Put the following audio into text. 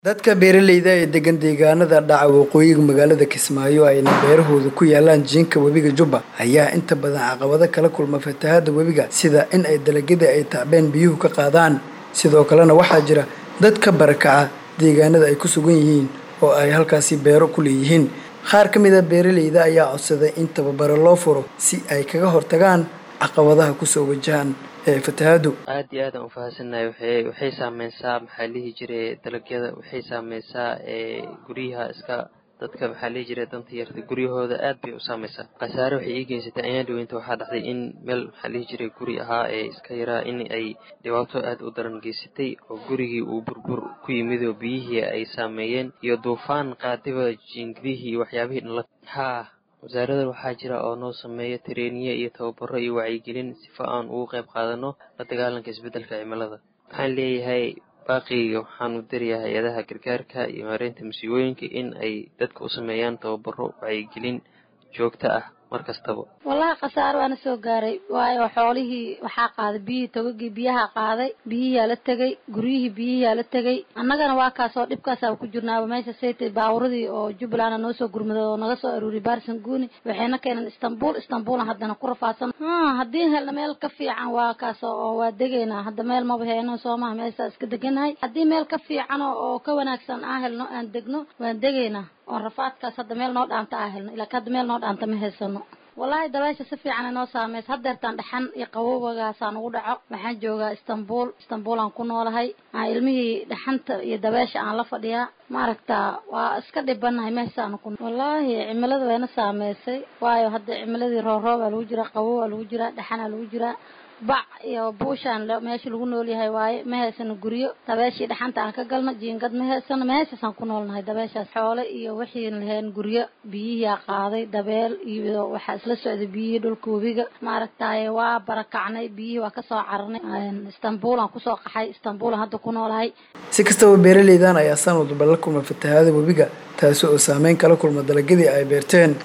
Dadka beeralayda ee degan deegaanada dhaca waqooyiga magaalada Kismaayo ayna beerahoodu ku yaalaan jiinka webiga Jubba ayaa inta badan caqabado kala kulma fatahaada webiga sida in ay dalagyada ay tacbeen biyuhu ka qaadaan sidoo kalena waxaa jira dad ka barakaca deegaanada ay ku sugan yihiin oo ay halkaasi beero ku leeyihiin qaar ka mid a beeralayda ayaa codsaday in tababaro loo furo si ay kaga hortagaan caqabadaha kusoo wajahan ee fatahaadu aad iyo aad aan ufahansannahay waxay waxay saameysaa maxaa lihi jiray dalagyada waxay saameysaa ee guryaha iska dadka maxaa lihi jiray danta yarta guryahooda aad bay u saameysaa khasaare waxay ii geysatay ayaan dhaweynta waxaa dhacday in meel maxaa lihi jiray guri ahaa ee iska yaraa in ay dhibaato aad u daran geysatay oo gurigii uu burbur ku yimid oo biyihii ay saameeyeen iyo duufaan qaadiba jiingidihii iyo waxyaabihii dhan la haa wasaarada waxaa jira oo noo sameeya tareeniye iyo tababaro iyo wacyigelin sifa aan ugu qayb qaadano la dagaalanka isbeddelka cimilada waxaan leeyahay baaqiga waxaan u darayaa hay-adaha gargaarka iyo maareynta musiibooyinka in ay dadka u sameeyaan tababaro wacyigelin joogto ah mar kastaba wallahi khasaaro waana soo gaaray waayo xoolihii waxaa qaaday biyihii togagii biyaha qaaday biyihiyaa la tegay guryihii biyihiyaa la tegay annagana waa kaasoo dhibkaasaa ku jirnaaba meesha saytay baaburadii oo jubbaland noo soo gurmaday oo naga soo aruuriyay baarsan guuni waxayna keeneen istanbul istanbulan haddana ku rafaadsan haddii helna meel ka fiican waa kaas oo waa degaynaa hadda meel maba heeno soomaha meeshaa iska deganahay haddii meel ka fiican oo ka wanaagsan aan helno aan degno waan degaynaa oon rafaadkaas hadda meel noo dhaanta aa helno ilaa hadda meel noo dhaanta ma haysano wallaahi dabeesha si fiican inoo saameysa haddeertaan dhaxan iyo qabowagaasaan ugu dhaco waxaan joogaa istanbul istanbul aan ku noolahay ilmihii dhaxanta iyo dabeesha aan la fadhiyaa maaragtaa waa iska dhibanahay meeshaanu ku wallaahi cimilada wayna saameysay waayo hadda cimiladii rooroob aa lagu jiraa qabow aa lagu jiraa dhaxan aa lagu jiraa bac iyo buushaan meesha lagu nool yahay waaye ma haysano guryo dabeeshii dhaxanta aan ka galno jiingad ma haysano meeshaasaan ku noolnahay dabeeshaas xoole iyo wixiin lahayn guryo biyihiia qaaday dabeel iyo waxaa isla socday biyihii dhulka webiga maaragtaaye waa barakacnay biyihii waa kasoo cararnay istanbuulaan kusoo qaxay istanbuulan hadda ku noolahay si kastaba beeralaydan ayaa sanad walba la kulma fatahaada webiga taasi oo saameyn kala kulma dalagyadii ay beerteen